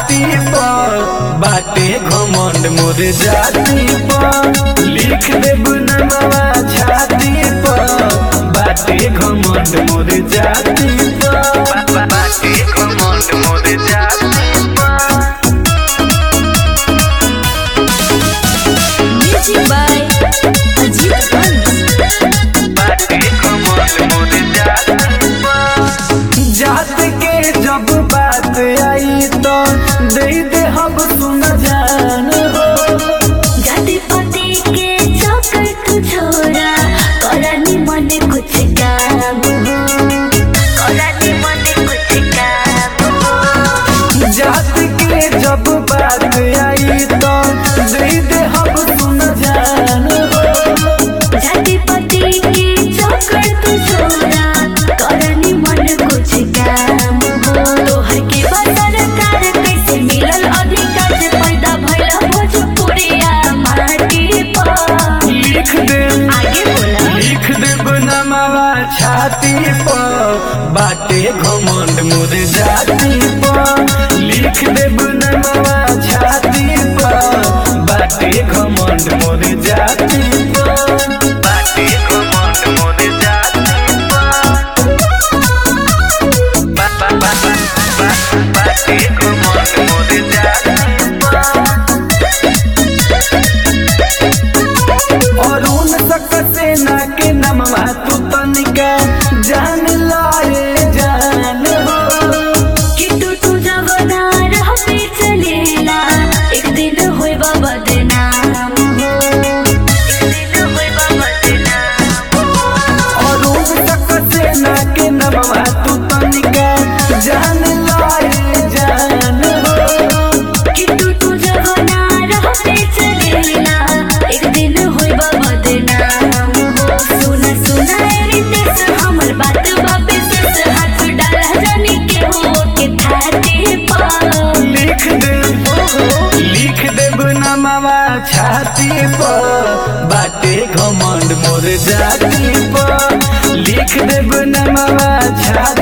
छाती पर बाटे घमंड मोर जाति पर लिख देब नमवा छाती पर बाटे घमंड मोर जाति पर बाटे घमंड मोर जाति पर Music by Ajit Hans. बाटे घमंड मोर जाति पर जात के जब बात आई तो दे दे हम सुन जान हो जाति पाति के चौकर तू छोरा करानी मन कुछ काम हो करानी मन कुछ काम हो जात के जब बात आई तो दे दे हम सुन जान हो जाति पाति के चौकर तू छोरा करानी मन कुछ काम हो तोहर के बसर कार कैसे मिलल अधिकार से पैदा भइल भोजपुरिया माटी पर लिख दे आगे बोला लिख देब नमवा छाती पर बाटे घमंड मोर जाति पर लिख देब नमवा छाती पर बाटे घमंड मोर जाति पर बाटे घमंड मोर जाति पर बा- बा- बा- बा- बा- बाटे घमंड मोर जाति पर और उन सेना के नमवा तू तनिका जान लाए जान हो कि तू तू जवना रह पे चलेला एक दिन होई बाबा दे नाम हो एक दिन होई बाबा दे नाम हो और उन सेना के नमवा तू तनिका जान लाए जान हो कि तू तू जवना रह पे चलेला एक दिन होई बाबा दे नाम हो सुना सुना रे देश हमर बात बापे से हाथ डाला जानी के हो के थाते पर लिख दे लिख देब नमवा छाती पर बाटे घमंड मोर जाति पर लिख देब नमवा छाती